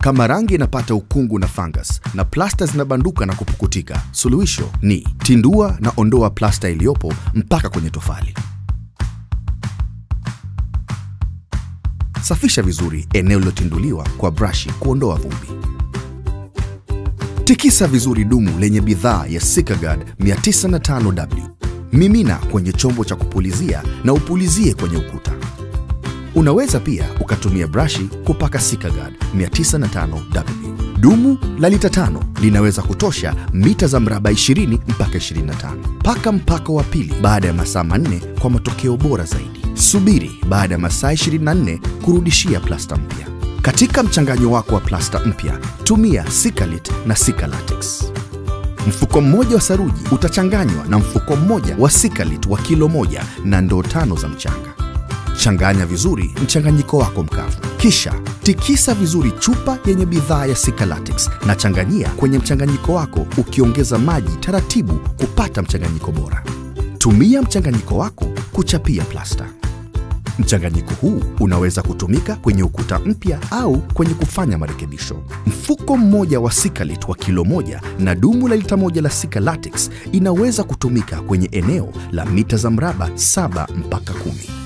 Kama rangi inapata ukungu na fungus na plasta zinabanduka na kupukutika, suluhisho ni tindua na ondoa plasta iliyopo mpaka kwenye tofali. Safisha vizuri eneo lilotinduliwa kwa brashi kuondoa vumbi. Tikisa vizuri dumu lenye bidhaa ya Sikagard 905W. Mimina kwenye chombo cha kupulizia na upulizie kwenye ukuta. Unaweza pia ukatumia brashi kupaka Sikagard 905W. Dumu la lita tano linaweza kutosha mita za mraba 20 mpaka 25. Paka mpako wa pili baada ya masaa manne kwa matokeo bora zaidi. Subiri baada ya masaa 24 kurudishia plasta mpya. Katika mchanganyo wako wa plasta mpya, tumia Sikalit na Sikalatex. Mfuko mmoja wa saruji utachanganywa na mfuko mmoja wa Sikalit wa kilo moja na ndoo tano za mchanga. Changanya vizuri mchanganyiko wako mkavu, kisha tikisa vizuri chupa yenye bidhaa ya Sikalatex na changanyia kwenye mchanganyiko wako, ukiongeza maji taratibu kupata mchanganyiko bora. Tumia mchanganyiko wako kuchapia plasta. Mchanganyiko huu unaweza kutumika kwenye ukuta mpya au kwenye kufanya marekebisho. Mfuko mmoja wa Sikalit wa kilo moja na dumu la lita moja la Sikalatex inaweza kutumika kwenye eneo la mita za mraba saba mpaka kumi.